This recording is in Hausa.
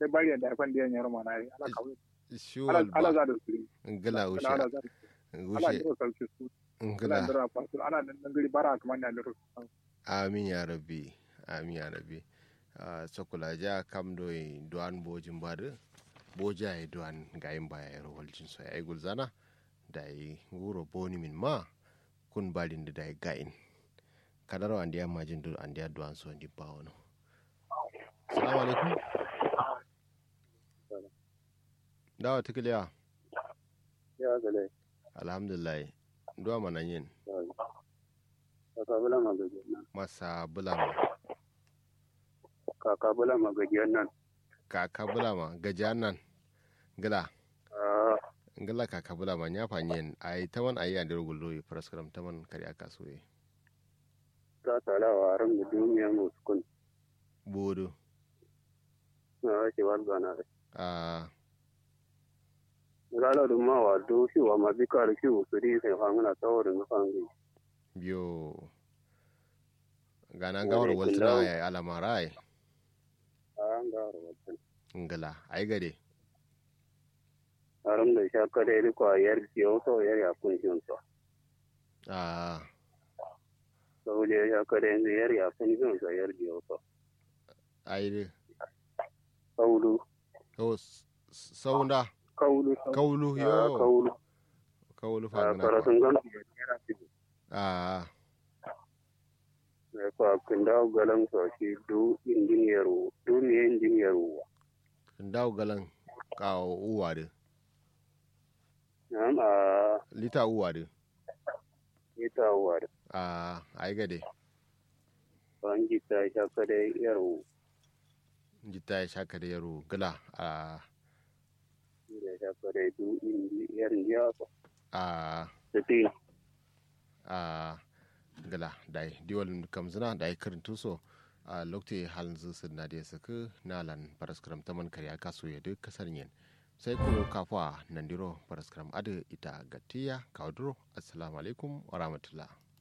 sai bari da afan da yanyar mana yi ala kawai shuwal ala ala ba za da su ngila ushe ala za da su ala ushe ndiro salci su ala ngila ndiro fasu ala nan gari bara kamar da ndiro amin ya rabbi amin ya rabbi Ah, sokula ja kam do e duan bojin bade boja e duan gayin baya e rowaljin so ay gulzana dai wuro boni min ma kun balinde dai gayin kadaro andi amma jindu andi duan so ndi bawono assalamu alaikum dawa tikiliya ya gale alhamdulillah duwa manan yin kaka bula magajiyar nan masa bulama kaka bula magajiyar nan kaka bulama gajiyan nan gila a ngala kaka bulama nya fanyen ai taman ayi andir gullo praskram taman kari aka soye ta talawa ran da duniya musu kun bodo na ake walga na da a gala da ma wa do shi wa ma bi kar shi su ri sai fa ngana tawarin na fangi biyo gana Wani gawar waltuna kullau. ya alamara ai a an ga rawatan ngala ai gade aram da sha kare ri ko yar ciyo to yar ya kun shi to a to le ya kare ni yar ya kun shi to yar ciyo to ai de kaulu ko saunda kaulu kaulu a yo kaulu kaulu a fa ngana karatun gan yar ci a ne ko kinda galan so shi du injiniyaru du ne injiniyaru ndaw galan ka uwa de Na'am a lita uwa de ita war a ai gade ban gita sha kare yaro jita ya shaka da yaro gala a da sha kare du indi yar ya ko a tati a gala dai diwal kamzina dai karin tuso a lokte halin zusun na da ya saka nalan paraskram taman karya kaso ya duk kasar yin sai kuma kafa nandiro paraskram adu ita gatiya kawaduro assalamu alaikum wa rahmatullah